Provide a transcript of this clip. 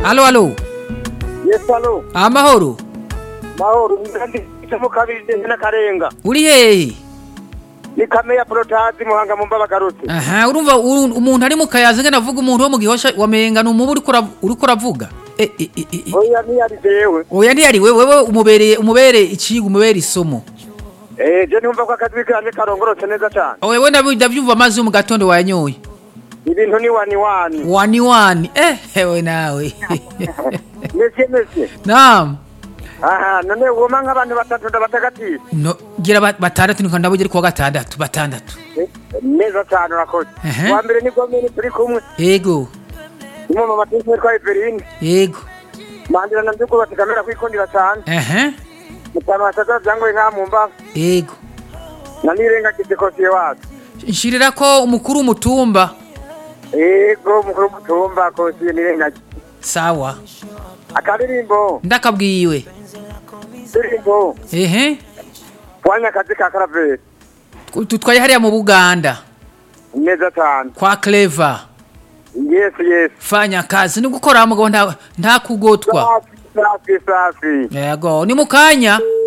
alo alo Yes, alo. amahoro Mahoro, ndi mu kabiri ndende n'akarenga. uri hehe Ni kame ya protazi muhanga mu mbabagarutse. aha urumva uru- umuntu ari mu kayaza ngena avuga umuntu wo mu gihosha wamenga ni umubu uriko ura- uriko uravuga Eh, eh, eh, eh, eh. Oya ntiyari jewe. oya ntiyari wewe wewe umubereye umubere icigo umubere isomo Eh, je ntumva ko akazi kanje karongorotse neza cyane. wewe ndabi- ndabyumva amazi yo mu gatondo wayanyoye Ibintu ni wani wani. wani wani eh hewe nawe Mese mese. naam Aha, none woma nk'abantu batatu ndabatagatifu. no gira ba- batandatu niko ndabugera kuwa gatandatu batandatu Eh, Neza cyane urakoze. Ehe. Wa mbere ni gomene turi kumwe. yego Imwe mu matisi twa Everine. yego Mandira na mbyuko batikamera kwikondira cyane. ehe Mutama ataza byangoye nka mu mba. yego Na nirenga kidekosiye wacu. nshirira ko umukuru w'umutumba Ego mukuru mutumba kosiye nirenga. sawa Akaririmbo. ndakabwiwe Ndirimbo. ehe Wanya akazi ka karaveri. tutwaye hariya mu buganda Neza cyane. kwa clever Yes, yes. fanya kazi ni gukora mugabo nta nta kugotwa Safi, safi, safi. yego ni mukanya